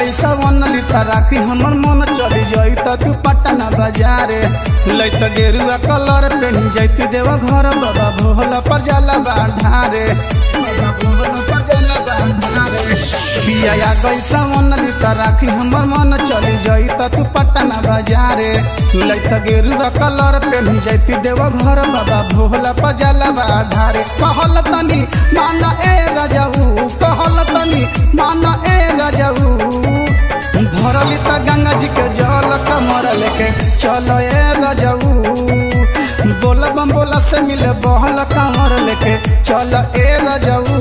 गैसा वन लिता राखी हमर मन चली जाई त तू पटना बाजारे लैत गेरुआ कलर पेनी जैती देव घर बाबा भोला पर जाला बाढ़ारे बाबा भोला पर जाला बाढ़ारे पिया गैसा वन लिता राखी हमर मन चली जाई त तू पटना बाजारे लैत गेरुआ कलर पेनी जैती देव घर बाबा भोला पर जाला बाढ़ारे कहल तनी माना ए रजऊ कहल तनी माना ए रजऊ भरली त गंगा जी के जल कमर लेके चल ए रजऊ बोल बम बोला से मिले बहल कमर लेके चल ए रजऊ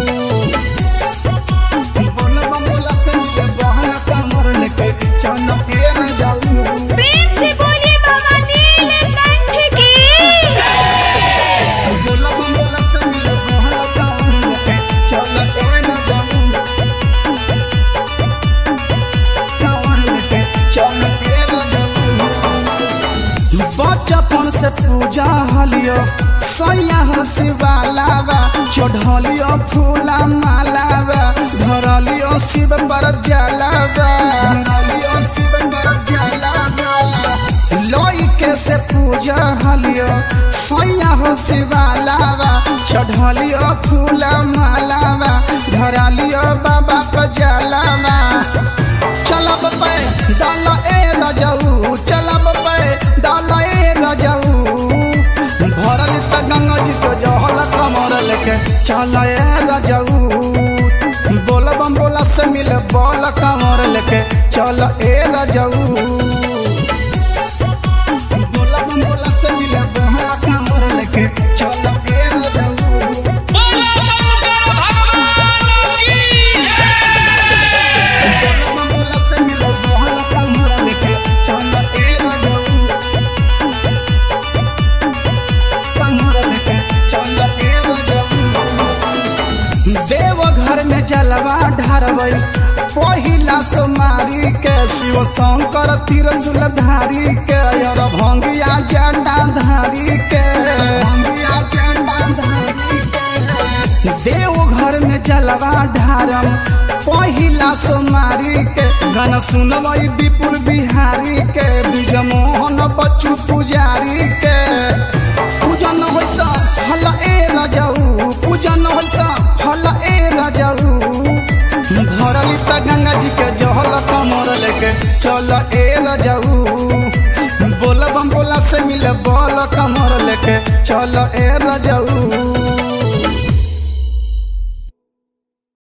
बोल बम बोला से मिले बहल कमर लेके चल ए रजऊ प्रेम से बोलिए बाबा नीलकंठ की बोल बम बोला से मिले बहल कमर लेके चल ए रजऊ कमर लेके चल ए रजऊ बचपन से पूजा हलियो सैया हो शिवालावा चढ़लियो फूला मालावा धरलियो शिव पर जलावा धरलियो शिव पर जलावा लइके से पूजा हलियो सैया हो शिवालावा चढ़लियो फूला मालावा धरलियो बाबा पर जलावा चलब पे डाल ए रजऊ चलब पे डाल ए रजऊ भरल त गंगा जी को जहल कमर लेके चल ए रजऊ बोल बम बोला से मिल बोल कमर लेके चल ए रजऊ बोल बम बोला से मिल बोल कमर लेके चल ए रजऊ बोलो शंकर भगवान की जय बोला से मिल बोल कमर लेके चल ए रजऊ कमर लेके चल ए रजऊ देव घर में जलवा ढारबै पहिला सोमारी के शिव शंकर त्रिशूल धारी के और भंगिया जंडा धारी के भंगिया जंडा धारी के देव घर में जलवा ढारम पहिला सोमारी के गाना सुनबै विपुल बिहारी के ब्रिज मोहन बच्चू पुजारी के पूजन होइसा हल ए रजऊ पूजन होइसा हल ए रजऊ भरली त गंगा जी के जहल कमर लेके चल ए रजऊ बोल बम बोला से मिले बोल